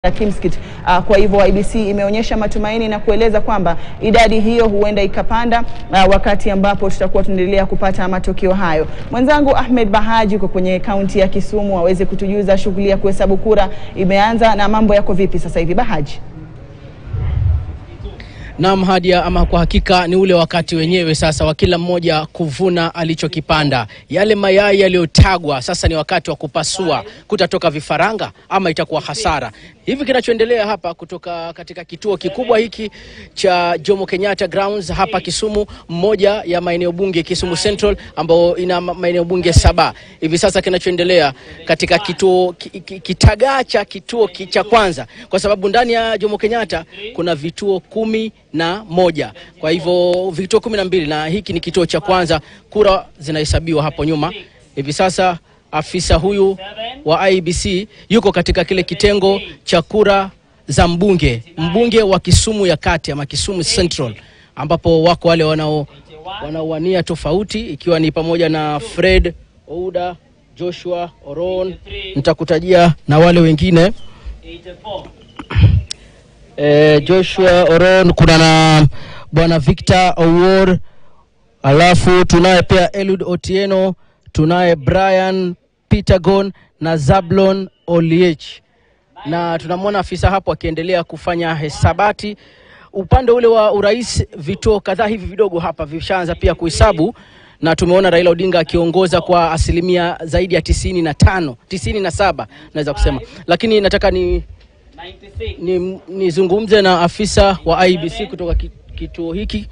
ya Kimskit. Uh, kwa hivyo IEBC imeonyesha matumaini na kueleza kwamba idadi hiyo huenda ikapanda uh, wakati ambapo tutakuwa tunaendelea kupata matokeo hayo. Mwenzangu Ahmed Bahaji yuko kwenye kaunti ya Kisumu aweze kutujuza shughuli ya kuhesabu kura imeanza na mambo yako vipi sasa hivi Bahaji? Naam, Hadia, ama kwa hakika ni ule wakati wenyewe sasa wa kila mmoja kuvuna alichokipanda. Yale mayai yaliyotagwa sasa ni wakati wa kupasua, kutatoka vifaranga ama itakuwa hasara. Hivi kinachoendelea hapa kutoka katika kituo kikubwa hiki cha Jomo Kenyatta Grounds hapa Kisumu, mmoja ya maeneo bunge Kisumu Central, ambao ina maeneo bunge saba. Hivi sasa kinachoendelea katika kituo kitagaa cha kituo cha kwanza, kwa sababu ndani ya Jomo Kenyatta kuna vituo kumi na moja kwa hivyo vituo kumi na mbili na hiki ni kituo cha kwanza. Kura zinahesabiwa hapo nyuma. Hivi sasa afisa huyu wa IEBC yuko katika kile kitengo cha kura za mbunge mbunge wa Kisumu ya kati ama Kisumu Central, ambapo wako wale wanao wanaowania tofauti, ikiwa ni pamoja na Fred Ouda, Joshua Oron, nitakutajia na wale wengine E, Joshua Oron, kuna na bwana Victor Owor, alafu tunaye pia Eliud Otieno, tunaye Brian Pitagon na Zablon Oliech, na tunamwona afisa hapo akiendelea kufanya hesabati. Upande ule wa urais, vituo kadhaa hivi vidogo hapa vishaanza pia kuhesabu na tumeona Raila Odinga akiongoza kwa asilimia zaidi ya tisini na tano tisini na saba naweza kusema, lakini nataka ni nizungumze ni na afisa wa IEBC kutoka kituo hiki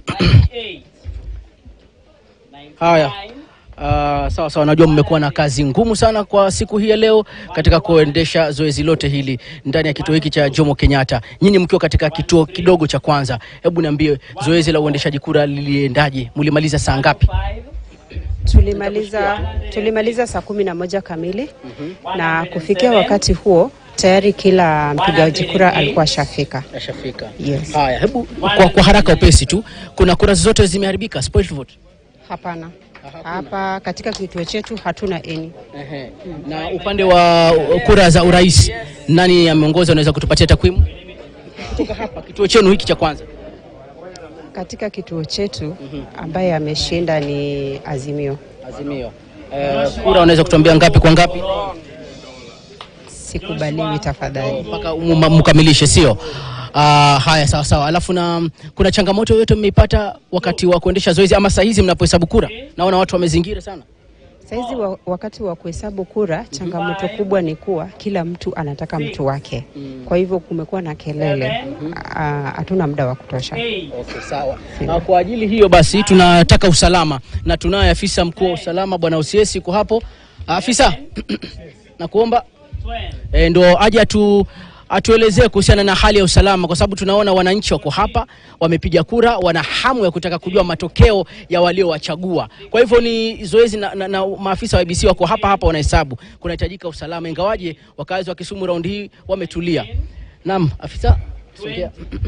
haya. Uh, sawa sawa, najua mmekuwa na kazi ngumu sana kwa siku hii ya leo katika kuendesha zoezi lote hili ndani ya kituo hiki cha Jomo Kenyatta. Nyinyi mkiwa katika kituo kidogo cha kwanza, hebu niambie zoezi la uendeshaji kura liliendaje? Mlimaliza saa ngapi? Tulimaliza, tulimaliza saa kumi na moja kamili na kufikia wakati huo tayari kila mpigaji kura alikuwa ashafika. Ashafika. Yes. Haya, hebu kwa, kwa haraka upesi tu, kuna kura zote zimeharibika, spoiled vote? Hapana, hapa katika kituo chetu hatuna eni. Ehe. Na upande wa kura za urais nani ameongoza? Unaweza kutupatia takwimu kutoka hapa kituo chenu hiki cha kwanza? Katika kituo chetu ambaye ameshinda ni Azimio. Azimio. Eh, kura unaweza kutuambia ngapi kwa ngapi? Sikubaliwi tafadhali. mpaka mkamilishe, sio? Uh, haya sawa sawa. Alafu na kuna changamoto yoyote mmeipata wakati wa kuendesha zoezi ama saa hizi mnapohesabu kura? Naona watu wamezingira sana. Saizi wa, wakati wa kuhesabu kura changamoto kubwa ni kuwa kila mtu anataka mtu wake, kwa hivyo kumekuwa na kelele, hatuna muda wa kutosha. Okay, sawa. Na kwa ajili hiyo basi tunataka usalama na tunaye afisa mkuu wa usalama bwana Usiesi kwa hapo. Afisa nakuomba e, ndo aje atu atuelezee kuhusiana na hali ya usalama, kwa sababu tunaona wananchi wako hapa wamepiga kura, wana hamu ya kutaka kujua matokeo ya waliowachagua. Kwa hivyo ni zoezi na, na, na maafisa wa IEBC wako hapa hapa wanahesabu, kunahitajika usalama, ingawaje wakazi wa Kisumu raundi hii wametulia. Naam, afisa sogea.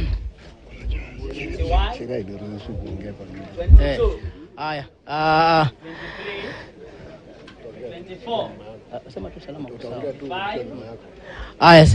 Eh, haya ah, ah, sema tu salama kwa sawa. Haya,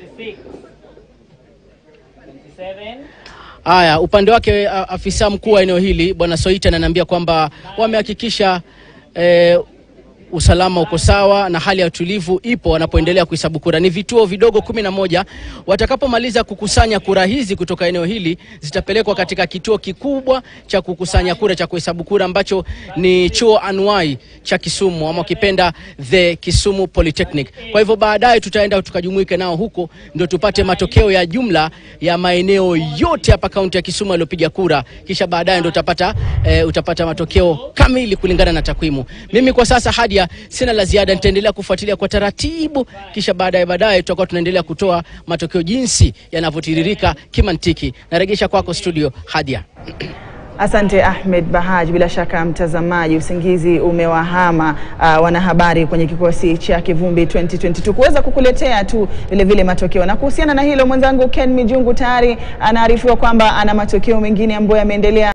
haya, upande wake a- afisa mkuu wa eneo hili bwana Soita ananiambia kwamba wamehakikisha eh, usalama uko sawa na hali ya utulivu ipo wanapoendelea kuhesabu kura. Ni vituo vidogo kumi na moja. Watakapomaliza kukusanya kura hizi kutoka eneo hili zitapelekwa katika kituo kikubwa cha kukusanya kura cha kuhesabu kura ambacho ni chuo anuai cha Kisumu ama ukipenda the Kisumu Polytechnic. Kwa hivyo baadaye tutaenda tukajumuike nao huko ndio tupate matokeo ya jumla ya maeneo yote hapa kaunti ya Kisumu yaliyopiga kura, kisha baadaye ndio utapata, eh, utapata matokeo kamili kulingana na takwimu. Mimi kwa sasa hadi sina la ziada, nitaendelea kufuatilia kwa taratibu, kisha baadaye baadaye tutakuwa tunaendelea kutoa matokeo jinsi yanavyotiririka kimantiki. Naregesha kwako studio, Hadia. Asante Ahmed Bahaj. Bila shaka mtazamaji, usingizi umewahama uh, wanahabari kwenye kikosi cha Kivumbi 2022 kuweza kukuletea tu vile vile matokeo. Na kuhusiana na hilo, mwenzangu Ken Mijungu tayari anaarifiwa kwamba ana matokeo mengine ambayo yameendelea